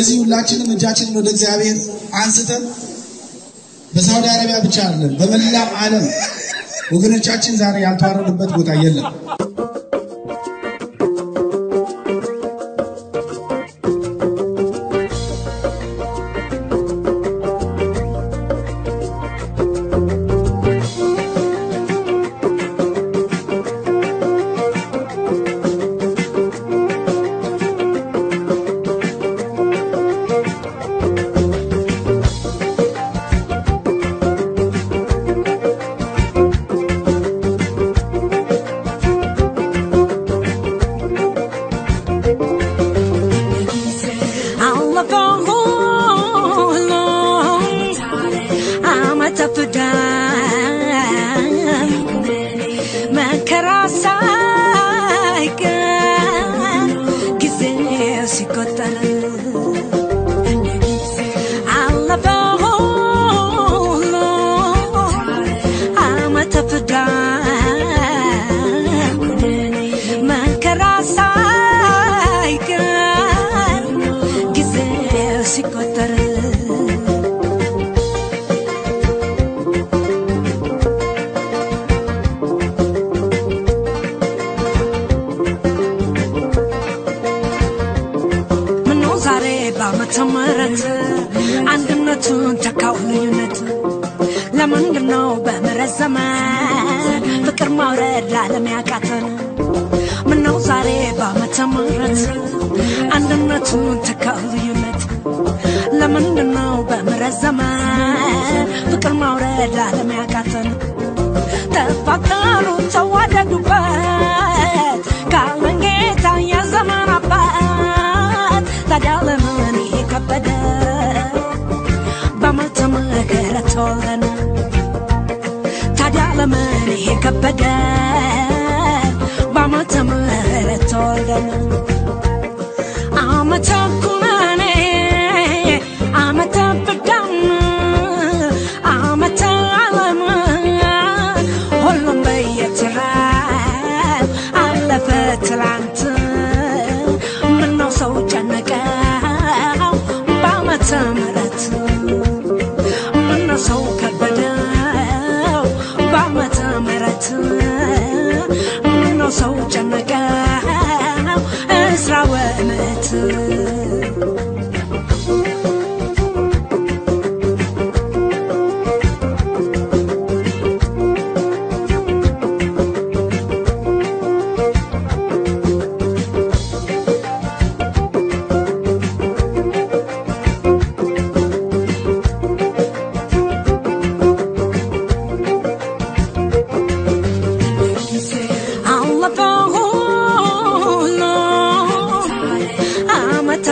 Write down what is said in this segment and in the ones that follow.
እዚህ ሁላችንም እጃችንን ወደ እግዚአብሔር አንስተን በሳውዲ አረቢያ ብቻ አይደለም፣ በመላው ዓለም ወገኖቻችን ዛሬ ያልተዋረዱበት ቦታ የለም። በዓመተ ምሕረት አንድነቱን ተካው ልዩነት ለምንድን ነው በምሕረት ዘመን ፍቅር ማውረድ ለዓለም ያቃተን? ምነው ዛሬ በዓመተ ምሕረት አንድነቱን ተካው ልዩነት ለምንድን ነው በምሕረት ዘመን ፍቅር ማውረድ ለዓለም ያቃተን? ተፋቀሩ ተዋደዱበት ካለን ጌታ የዘመን አባት ታዲያ ለምን ይሄ ከበደ በዓመተ ምሕረት ተወለነ ታዲያ ለምን ይሄ ከበደ በዓመተ ምሕረት ተወለነ ዓመተ ኩነኔ ዓመተ ፍዳም ዓመተ ዓለም ሁሉም በየተራው አለፈ ትላንት ምነው ሰው ጨነቀው በዓመተ ምሕረት ምነው ሰው ከበደው በዓመተ ምሕረት ምነው ሰው ጨነቀው እስራ ወእምነት አለፈ ሁሉ ዓመተ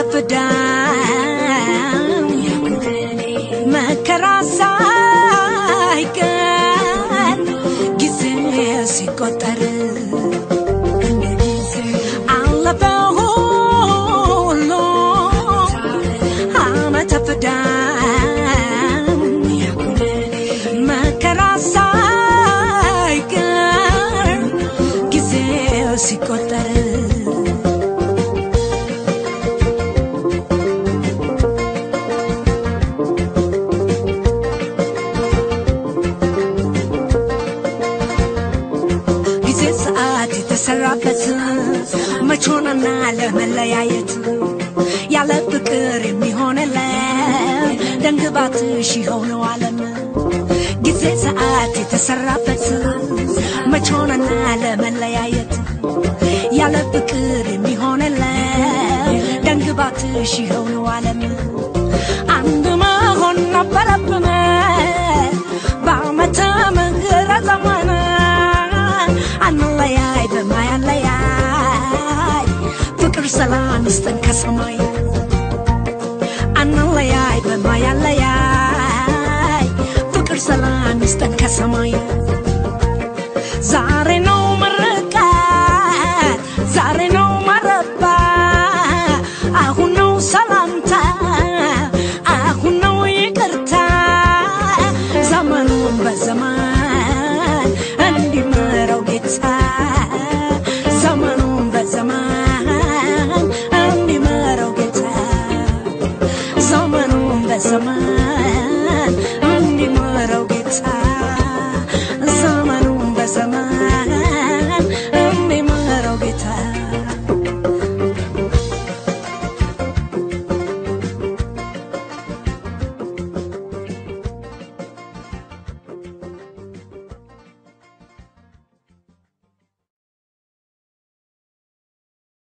ፍዳም መከራ ሳይቀር ጊዜ ሲቆጠር አለፈ ሁሉ ዓመተ ፍዳም መከራ ሳይቀር ጊዜው ሲቆጠር ጊዜ ሰዓት የተሰራበት መች ሆነና ለመለያየት ያለ ፍቅር የሚሆንለት ደንግባትሽ የሆነው ዓለም ጊዜ ሰዓት የተሰራበት መች ሆነና ለመለያየት ያለ ፍቅር የሚሆንለት ደንግባትሽ የሆነው ዓለም አንድ መሆን ነበረብን በዓመተ ምሕረት ዘመን አንለያይ በማያለያይ ፍቅር ሰላም ይስጠን ከሰማይ አንለያይ በማያለያይ ፍቅር ሰላም ይስጠን ከሰማይ